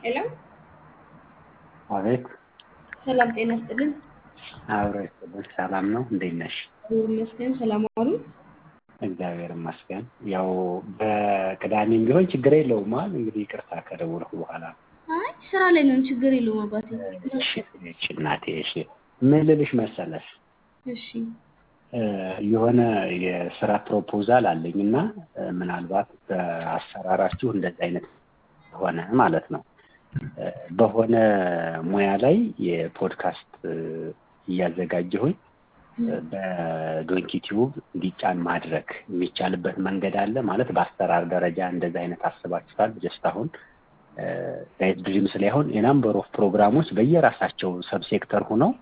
ሄሎ አቤት ሰላም ጤና ይስጥልን። አብሮ ይስጥልን። ሰላም ነው? እንዴት ነሽ? እግዚአብሔር ይመስገን። ሰላም አሉ? እግዚአብሔር ይመስገን። ያው በቅዳሜም ቢሆን ችግር የለውም አይደል? እንግዲህ ይቅርታ ከደወልኩ በኋላ አይ ስራ ላይ ነን፣ ችግር የለውም አባቴ። እሺ እሺ፣ እናቴ እሺ። ምን ልልሽ መሰለሽ እሺ የሆነ የስራ ፕሮፖዛል አለኝ እና ምናልባት በአሰራራችሁ እንደዚህ አይነት ሆነ ማለት ነው በሆነ ሙያ ላይ የፖድካስት እያዘጋጀሁኝ በዶንኪ ቲዩብ እንዲጫን ማድረግ የሚቻልበት መንገድ አለ ማለት በአሰራር ደረጃ እንደዚህ አይነት አስባችኋል? ጀስት አሁን ጋይድ ድሪምስ ላይ አሁን የናምበር ኦፍ ፕሮግራሞች በየራሳቸው ሰብሴክተር ሆነው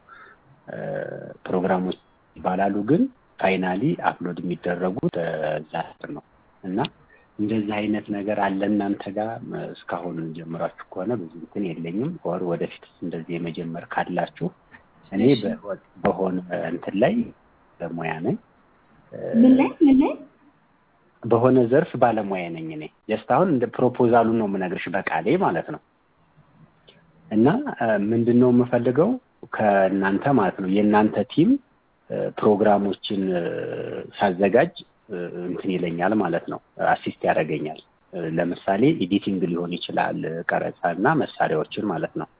ፕሮግራሞች ይባላሉ፣ ግን ፋይናሊ አፕሎድ የሚደረጉት እዛ ስር ነው እና እንደዚህ አይነት ነገር አለ እናንተ ጋር እስካሁን ጀምራችሁ ከሆነ ብዙ እንትን የለኝም። ወር ወደፊት እንደዚህ የመጀመር ካላችሁ እኔ በሆነ እንትን ላይ ባለሙያ ነኝ። ምን ላይ ምን ላይ በሆነ ዘርፍ ባለሙያ ነኝ እኔ። ጀስት አሁን እንደ ፕሮፖዛሉን ነው የምነግርሽ በቃሌ ማለት ነው። እና ምንድን ነው የምፈልገው ከእናንተ ማለት ነው የእናንተ ቲም ፕሮግራሞችን ሳዘጋጅ እንትን ይለኛል ማለት ነው፣ አሲስት ያደርገኛል። ለምሳሌ ኤዲቲንግ ሊሆን ይችላል፣ ቀረጻ እና መሳሪያዎችን ማለት ነው።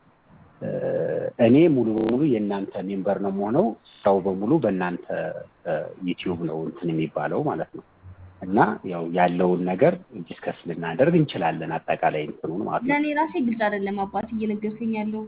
እኔ ሙሉ በሙሉ የእናንተ ሜምበር ነው የምሆነው። ስራው በሙሉ በእናንተ ዩቲዩብ ነው እንትን የሚባለው ማለት ነው። እና ያው ያለውን ነገር ዲስከስ ልናደርግ እንችላለን፣ አጠቃላይ እንትኑን ማለት ነው። ለእኔ ራሴ ግልጽ አይደለም አባት እየነገርከኝ ያለው።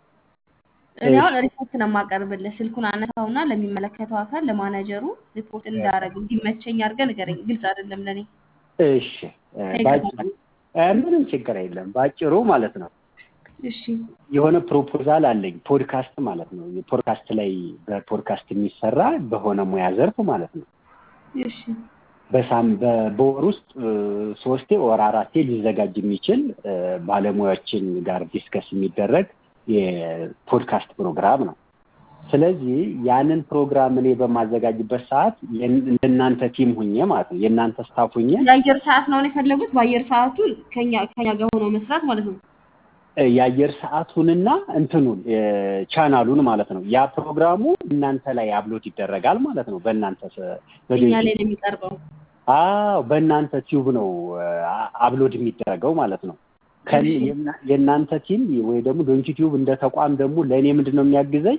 እኔ አሁን ሪፖርት ነው የማቀርብልህ። ስልኩን አነሳውና ለሚመለከተው አካል ለማናጀሩ ሪፖርት እንዳደረግ እንዲመቸኝ አድርገህ ንገረኝ። ግልጽ አይደለም ለእኔ። እሺ፣ ባጭሩ ምንም ችግር የለም። ባጭሩ ማለት ነው እሺ የሆነ ፕሮፖዛል አለኝ ፖድካስት ማለት ነው። ፖድካስት ላይ በፖድካስት የሚሰራ በሆነ ሙያ ዘርፍ ማለት ነው። እሺ በሳም በወር ውስጥ ሶስቴ ወር አራቴ ሊዘጋጅ የሚችል ባለሙያዎችን ጋር ዲስከስ የሚደረግ የፖድካስት ፕሮግራም ነው። ስለዚህ ያንን ፕሮግራም እኔ በማዘጋጅበት ሰዓት እንደናንተ ቲም ሁኜ ማለት ነው የእናንተ ስታፍ ሁኜ የአየር ሰዓት ነው የፈለጉት። በአየር ሰዓቱ ከኛ ከኛ ጋር ሆኖ መስራት ማለት ነው። የአየር ሰዓቱንና እንትኑን ቻናሉን ማለት ነው። ያ ፕሮግራሙ እናንተ ላይ አፕሎድ ይደረጋል ማለት ነው። በእናንተ እኛ ላይ ነው የሚቀርበው። አዎ በእናንተ ቲዩብ ነው አፕሎድ የሚደረገው ማለት ነው። የእናንተ ቲም ወይ ደግሞ ዶንኪ ቲዩብ እንደ ተቋም ደግሞ ለእኔ ምንድን ነው የሚያግዘኝ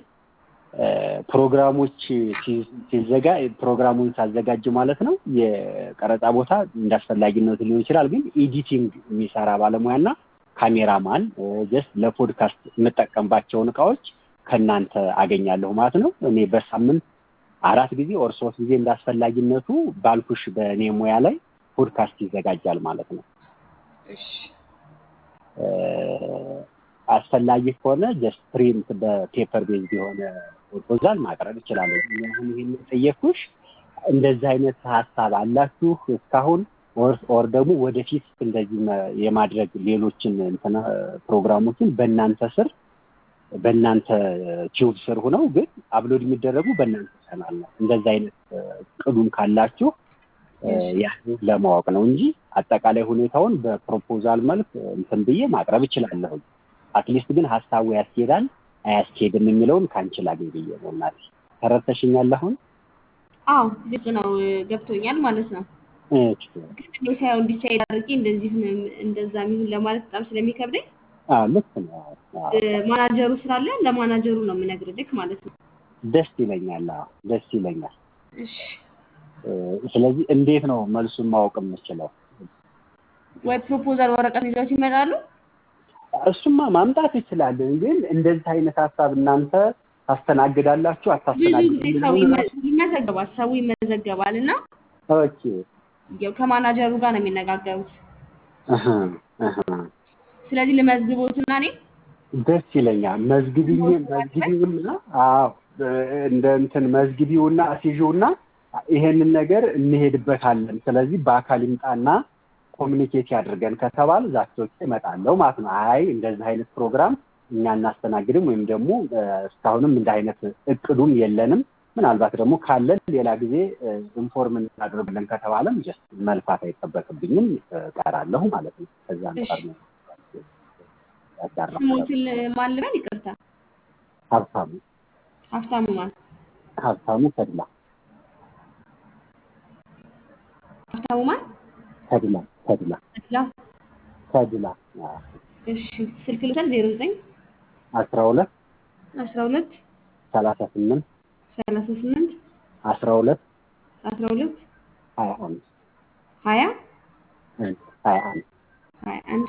ፕሮግራሞች ሲዘጋ ፕሮግራሙን ሳዘጋጅ ማለት ነው የቀረጻ ቦታ እንዳስፈላጊነቱ ሊሆን ይችላል። ግን ኤዲቲንግ የሚሰራ ባለሙያና ካሜራማን ጀስት ለፖድካስት የምጠቀምባቸውን እቃዎች ከእናንተ አገኛለሁ ማለት ነው። እኔ በሳምንት አራት ጊዜ ኦር ሶስት ጊዜ እንዳስፈላጊነቱ ባልኩሽ በእኔ ሙያ ላይ ፖድካስት ይዘጋጃል ማለት ነው። አስፈላጊ ከሆነ ጀስት ፕሪንት በፔፐር ቤዝ የሆነ ፕሮፖዛል ማቅረብ እችላለሁ። አሁን ይህን ጠየቅኩሽ፣ እንደዚህ አይነት ሀሳብ አላችሁ እስካሁን ኦር ደግሞ ወደፊት እንደዚህ የማድረግ ሌሎችን እንትና ፕሮግራሞችን በእናንተ ስር በእናንተ ቲዩብ ስር ሆነው ግን አፕሎድ የሚደረጉ በእናንተ ቻናል ነው። እንደዚህ አይነት ቅዱም ካላችሁ ያን ለማወቅ ነው እንጂ አጠቃላይ ሁኔታውን በፕሮፖዛል መልክ እንትን ብዬ ማቅረብ እችላለሁ። አትሊስት ግን ሀሳቡ ያስኬዳል አያስኬድም የሚለውን ከአንቺ ላገኝ ብዬ ነው። እናቴ ተረድተሽኛል? አሁን አዎ ግልጽ ነው፣ ገብቶኛል ማለት ነው። ግን እኔ ሳይሆን ዲሳይድ አድርጌ እንደዚህ እንደዛ የሚሆን ለማለት በጣም ስለሚከብደኝ ልክ ነው። ማናጀሩ ስላለ ለማናጀሩ ነው የምነግርልክ ማለት ነው። ደስ ይለኛል። ደስ ይለኛል። እሺ ስለዚህ እንዴት ነው መልሱን ማወቅ የምችለው? ወይ ፕሮፖዛል ወረቀት ይዘው ይመጣሉ? እሱማ ማምጣት ይችላለን። ግን እንደዚህ አይነት ሀሳብ እናንተ ታስተናግዳላችሁ አታስተናግዱ? ሰው ይመዘገባል፣ ሰው ይመዘገባል እና ኦኬ ያው ከማናጀሩ ጋር ነው የሚነጋገሩት። ስለዚህ ልመዝግቦትና እኔ ደስ ይለኛል። መዝግቢኝ መዝግቢውና አዎ እንደ እንትን መዝግቢውና አስይዥውና ይሄንን ነገር እንሄድበታለን። ስለዚህ በአካል ይምጣና ኮሚኒኬት ያድርገን ከተባለ ዛቶች እመጣለሁ ማለት ነው። አይ እንደዚህ አይነት ፕሮግራም እኛ እናስተናግድም ወይም ደግሞ እስካሁንም እንደ አይነት እቅዱም የለንም ምናልባት ደግሞ ካለን ሌላ ጊዜ ኢንፎርም እናደርግለን ከተባለም ጀስት መልፋት አይጠበቅብኝም፣ እቀራለሁ ማለት ነው። ከዛ አንጻር ነው። ያዳራ ስሞትን ማን ልበል? ይቅርታ ሀብታሙ ሀብታሙ ማን? ሀብታሙ ተድላ ሀብታሙ ማን? ተድላ ተድላ ተድላ። ተድላ አዎ። እሺ ስልክ ልውሰድ። ዜሮ ዘጠኝ አስራ ሁለት አስራ ሁለት ሰላሳ ስምንት ሰላሳ ስምንት አስራ ሁለት አስራ ሁለት ሀያ አንድ ሀያ ሀያ አንድ ሀያ አንድ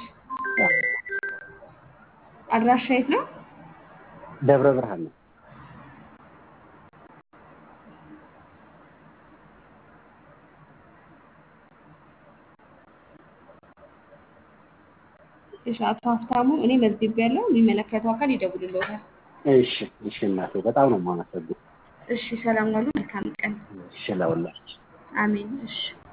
አድራሻ የት ነው? ደብረ ብርሃን ነው። እሺ አቶ ሀብታሙ እኔ መዝግቤያለሁ። የሚመለከተው አካል ይደውልልዎታል። እሺ እሺ እናቴ በጣም ነው የማመሰግነው። እሺ ሰላም ዋሉ። መልካም ቀን። እሺ ለሁላችሁ አሜን። እሺ